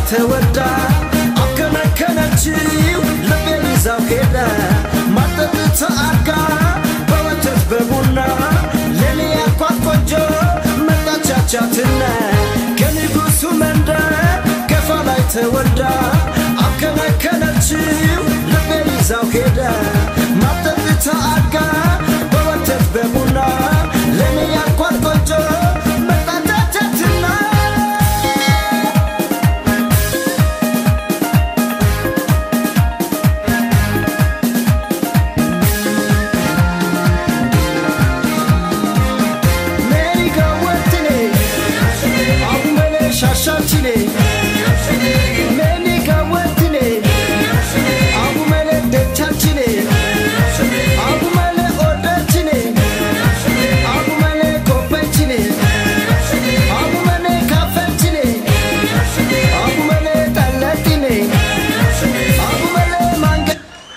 ተወዳ አከነከነችው ልቤን ይዛው ሄደ ማጠጥ አርጋ በወተት በቡና ለኔ ያኳት ቆንጆ መጣቻቻትና ከንጉሱ መንደር ገፋ ላይ ተወልዳ አከነከነችው ልቤን ይዛው ሄደ ማጠጥ አርጋ በወተት በቡና ለኔ ያኳት ቆንጆ መጣቻቻትና Meriga wattine Abumele shashachine Meriga wattine Abumele dechachine Abumele odachine Abumele kopechine Abumele kafechine Abumele talatine Abumele mange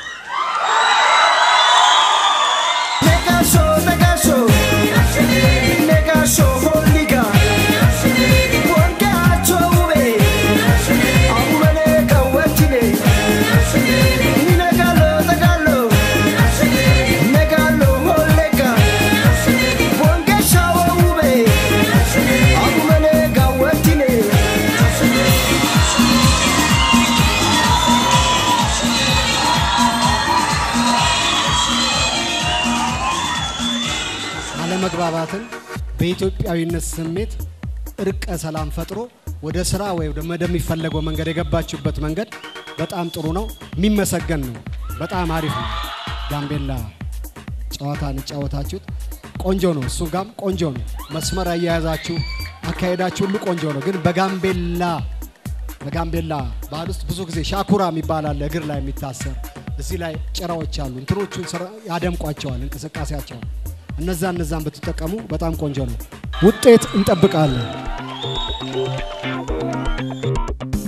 Negasho, negasho Negasho, holiga Wangacho ube Abumele kawatine Negalo, negalo Negalo, holega Wangasho ube Abumele kawatine አለመግባባትን በኢትዮጵያዊነት ስሜት እርቀ ሰላም ፈጥሮ ወደ ስራ ወይ ወደሚፈለገው መንገድ የገባችሁበት መንገድ በጣም ጥሩ ነው፣ የሚመሰገን ነው። በጣም አሪፍ ነው። ጋምቤላ ጨዋታን የጫወታችሁት ቆንጆ ነው። እሱ ጋም ቆንጆ ነው። መስመር አያያዛችሁ፣ አካሄዳችሁ ሁሉ ቆንጆ ነው። ግን በጋምቤላ በጋምቤላ ባህል ውስጥ ብዙ ጊዜ ሻኩራ የሚባል አለ፣ እግር ላይ የሚታሰር እዚህ ላይ ጭራዎች አሉ። እንትኖቹን ስራ- ያደምቋቸዋል እንቅስቃሴያቸውን። እነዛ እነዛን ብትጠቀሙ በጣም ቆንጆ ነው። ውጤት እንጠብቃለን።